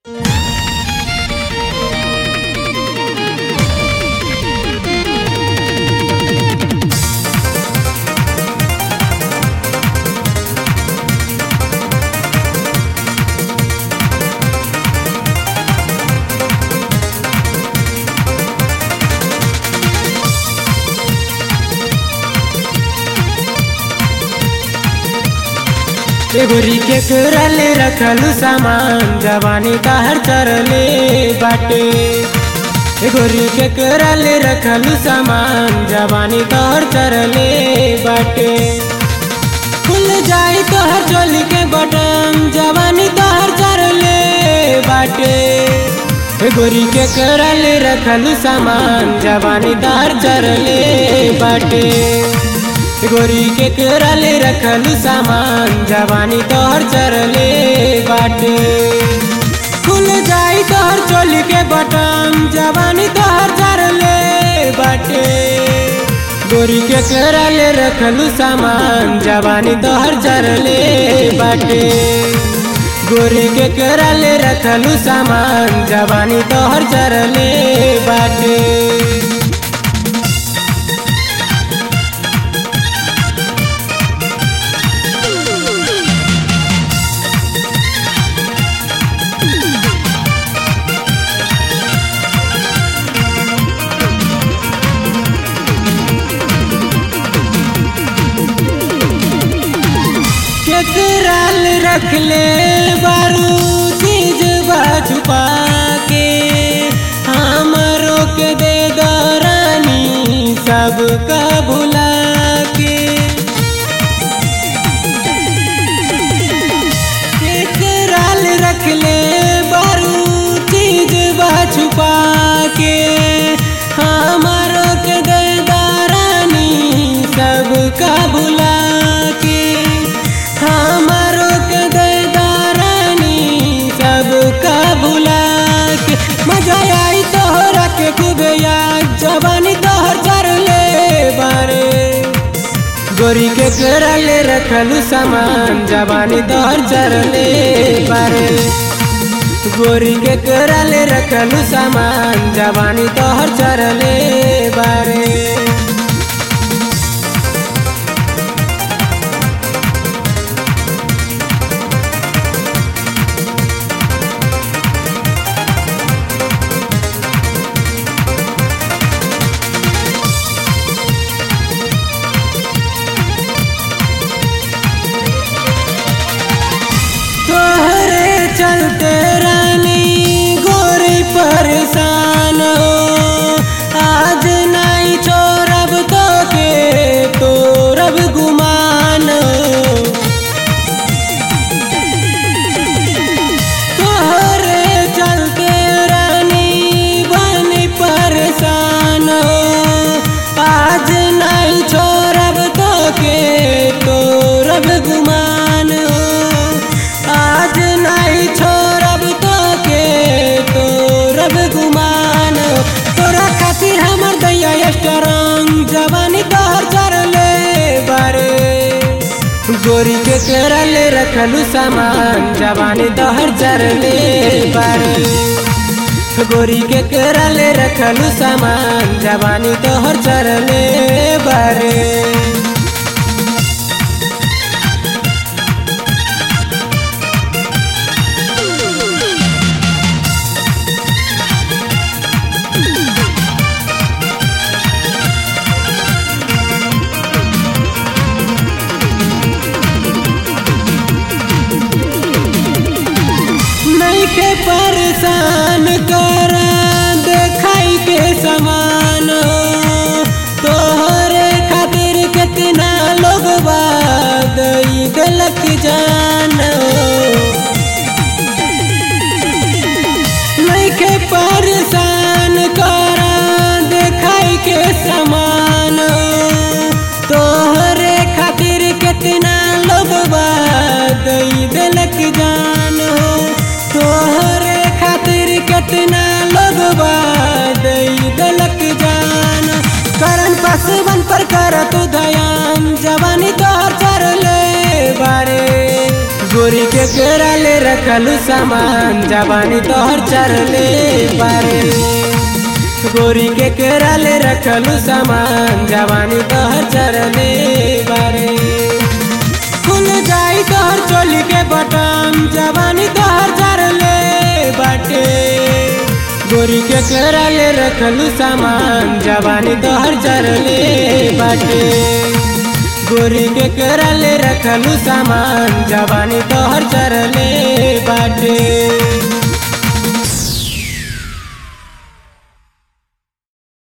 एगोरी के करल रखलू सामान जवानी कहर चरले बाटे एगोरी के करल रखलू सामान जवानी कहर चरले बाटे खुल जाई तोहर चोली के बटन जवानी तोहर चरले बाटे एगोरी के करल रखलू सामान जवानी तोहर चरले बाटे गोरी के करले रखलू सामान जवानी तोहर चरले बाटे खुल जाई तोहर चोली के बटन जवानी तोहर चरले बाटे गोरी के करले रखलू सामान जवानी तोहर चरले बाटे गोरी के करले रखलू सामान जवानी तोहर चरले बाटे केकराल रख ले बारू चीज छुपा के हमरो के दे दरानी सबका भुला के केकराल रख ले बारू चीज छुपा के हमरो के दे दरानी सबका भुला के हमारो के दारानी सबका भुला के मजा आई तोहरा के खूब याद जवानी तोहर चरले बारे गोरी के करले रखलू सामान जवानी तोहर चरले बारे गोरी के करले रखलू सामान जवानी तोहर चरले बारे तोहरे चलते रानी गोरी परेशान हो आज नहीं छोड़ब तो के तोरब गुमान हो तोहरे चलते रानी बनी परेशान हो आज नहीं छोड़ब तो के तोरब गुमान हो आज नहीं छोड़ब तो के तोरब गुमान तोरा खातिर हमर दैया स्ट्रॉन्ग जवानी तोहर चरले बारे गोरी के करले रखलू सामान जवानी तोहर चरले बारे गोरी के करले रखलू सामान जवानी तोहर चरले बारे नहीं के परेशान कर देखाई के समान हो तोहरे खातिर कितना लोग बाद गलत जान हो नहीं के परेशान कर देखाई के समान हो तोहरे खातिर कितना लोग बाद गलत जान हो तोहरे खातिर कितना लोग बाद गलत जान करन पसवन पर कर तू दयान जवानी तोहर चरले बारे गोरी के केरा ले रखलू सामान जवानी तोहर चरले बारे गोरी के केरा ले रखलू सामान जवानी तोहर चरले बारे खुल जाई तोहर चोली के बटन जवानी तोहर चरले बाटे गोरी के केरा ले रखलू सामान जवानी तोहर चरले बाटे गोरी के करले रखलू सामान जवानी तोहर चरले बाटे